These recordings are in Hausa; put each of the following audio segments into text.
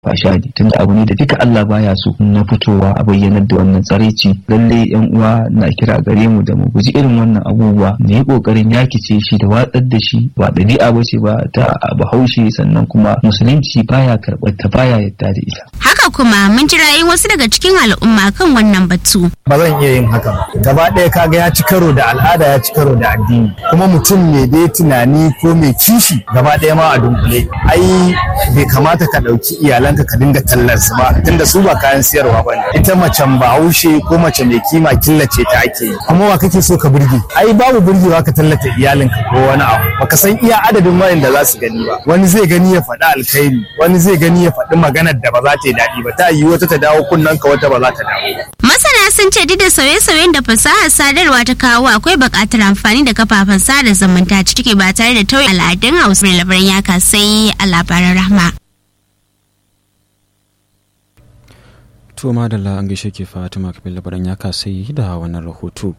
fashadi tunda abu ne da duka Allah baya so na fitowa a bayyanar da wannan tsaraici lalle yan uwa na kira gare mu da mu guji irin wannan abubuwa mu yi kokarin yakice shi da watsar da shi ba ɗabi'a ba ce ba ta bahaushe sannan kuma musulunci baya karɓar ta baya yadda da ita haka kuma mun ji ra'ayin wasu daga cikin al'umma kan wannan batu ba zan iya yin haka ba gaba ɗaya kaga ya ci karo da al'ada ya ci karo da addini kuma mutum mai dai tunani ko mai kishi gaba ɗaya ma a dunkule ai bai kamata ka ɗauki iyalanka ka dinga tallar su ba tunda su ba kayan siyarwa ba ne ita macen bahaushe ko mace mai kima killace ta ake yi kuma wa kake so ka burge ai babu burgewa ka tallata iyalinka ko wani abu baka san iya adadin wayanda za su gani ba wani zai gani ya faɗi alkhairi wani zai gani ya faɗi maganar da ba za ta yi daɗi ba ta yi wata ta dawo kunnen ka wata ba za ta dawo ba masana sun ce duk da sauye-sauyen da fasahar sadarwa ta kawo akwai buƙatar amfani da kafafen sada zumunta ciki ba tare da tauye al'adun hausa mai labaran ya kasai a labaran rahma to madalla an gaishe ke fatima kafin labaran ya kasai da wannan rahoto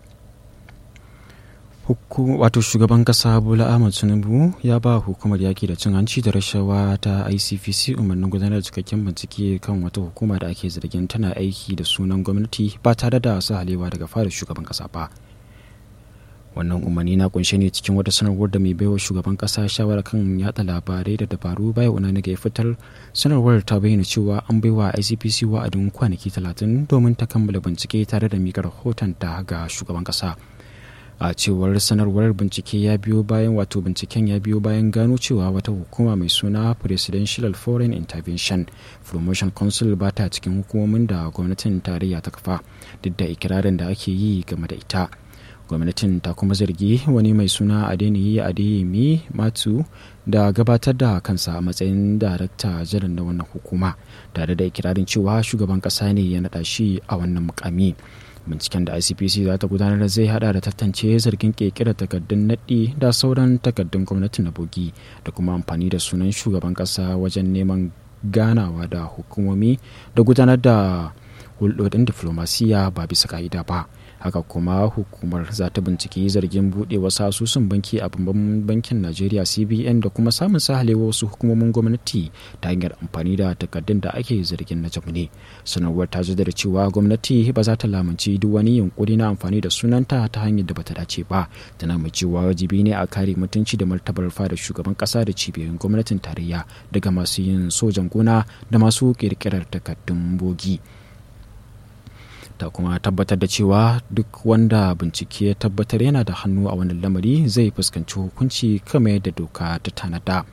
wato shugaban kasa bola ahmad tinubu ya ba hukumar yaki da cin hanci da rashawa ta icpc umarnin gudanar da cikakken bincike kan wata hukuma da ake zargin tana aiki da sunan gwamnati ba tare da halewa daga fara shugaban kasa ba wannan umarni na kunshe ne cikin wata sanarwar da mai baiwa shugaban kasa shawara kan yada labarai da dabaru baya una ya fitar sanarwar ta bayyana cewa an baiwa icpc wa'adin kwanaki talatin domin ta kammala bincike tare da miƙa rahoton ta ga shugaban kasa a cewar sanarwar bincike ya biyo bayan wato binciken ya biyo bayan gano cewa wata hukuma mai suna presidential foreign intervention promotion council ba ta cikin hukumomin da gwamnatin tarayya ta kafa duk da ikirarin da ake yi game da ita gwamnatin ta kuma zargi wani mai suna adeniyi adeyemi matu da gabatar da kansa a matsayin darakta jiran na wannan hukuma tare da ikirarin cewa shugaban kasa ne ya naɗa shi a wannan mukami binciken da icpc za ta gudanar zai hada da tantance zargin kekira takardun naɗi da sauran takardun gwamnati na bogi da kuma amfani da sunan shugaban ƙasa wajen neman ganawa da hukumomi da gudanar da hulɗoɗin diflomasiya ba bisa ka'ida ba haka kuma hukumar za ta binciki zargin buɗe wasu asusun banki a babban bankin najeriya cbn da kuma samun sahalewa wasu hukumomin gwamnati ta hanyar amfani da takardun da ake zargin na jamu ne sanarwar ta da cewa gwamnati ba za ta lamunci duk wani yunkuri na amfani da sunanta ta hanyar da bata dace ba tana mai cewa wajibi ne a kare mutunci da martabar fada shugaban kasa da cibiyoyin gwamnatin tarayya daga masu yin sojan gona da masu kirkirar takardun bogi. ta kuma tabbatar da cewa duk wanda bincike ya tabbatar yana da hannu a wannan lamari zai fuskanci hukunci kama yadda doka ta tanada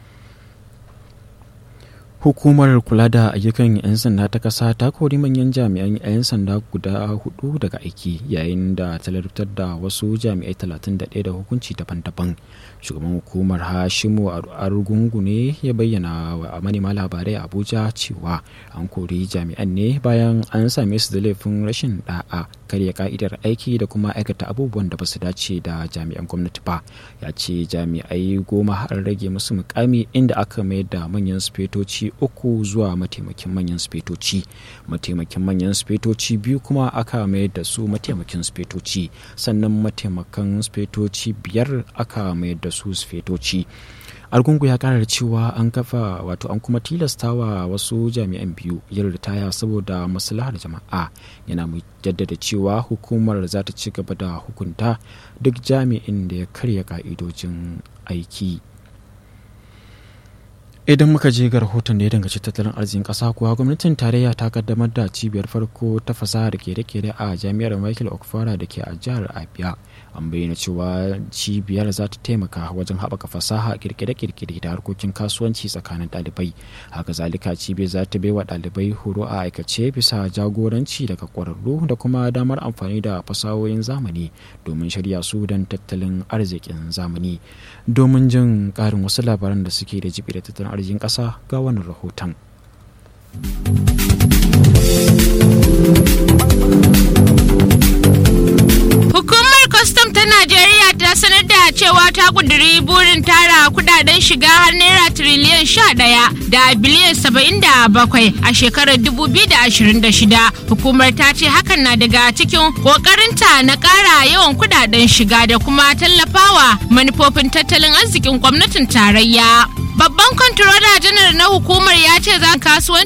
hukumar kula da ayyukan 'yan sanda ta kasa ta kori manyan jami'an 'yan sanda guda hudu daga aiki yayin da ta larabtar da wasu jami'ai 31 da hukunci daban-daban shugaban hukumar hashimu argungu ne ya bayyana wa manema labarai a abuja cewa an kori jami'an ne bayan an same su da laifin rashin da'a karya ka'idar aiki da kuma aikata abubuwan da ba su dace da jami'an gwamnati ba ya ce jami'ai goma har rage musu mukami inda aka mayar da manyan sufetoci uku zuwa mataimakin manyan sufetoci mataimakin manyan sufetoci biyu kuma aka mayar da su mataimakin sufetoci sannan mataimakan sufetoci biyar aka mayar da su sufetoci argungu ya karar cewa an kafa wato an kuma tilastawa wasu jami'an biyu yin ritaya saboda maslahar jama'a yana mai jaddada cewa hukumar za ta ci gaba da hukunta duk jami'in da ya karya ka'idojin aiki idan muka je ga rahoton da ya danganci tattalin arzikin ƙasa kuwa gwamnatin tarayya ta kaddamar da cibiyar farko ta fasahar kere-kere a jami'ar michael okfara da ke a jihar abia an bayyana cewa cibiyar za ta taimaka wajen haɓaka fasaha kirkire-kirkire da harkokin kasuwanci tsakanin ɗalibai haka zalika cibiyar za ta baiwa ɗalibai horo a aikace bisa jagoranci daga ƙwararru da kuma damar amfani da fasahohin zamani domin shirya su don tattalin arzikin zamani domin jin ƙarin wasu labaran da suke da jibi da tattalin arzikin ƙasa ga wannan rahoton. kwastam ta Najeriya ta sanar da cewa ta kuduri burin tara kudaden shiga har naira tiriliyan sha ɗaya da biliyan saba'in da bakwai a shekarar dubu biyu da ashirin da shida. Hukumar ta ce hakan na daga cikin ƙoƙarinta na ƙara yawan kudaden shiga da kuma tallafawa manufofin tattalin arzikin gwamnatin tarayya. Babban kwantirola janar na hukumar ya ce za kasuwanci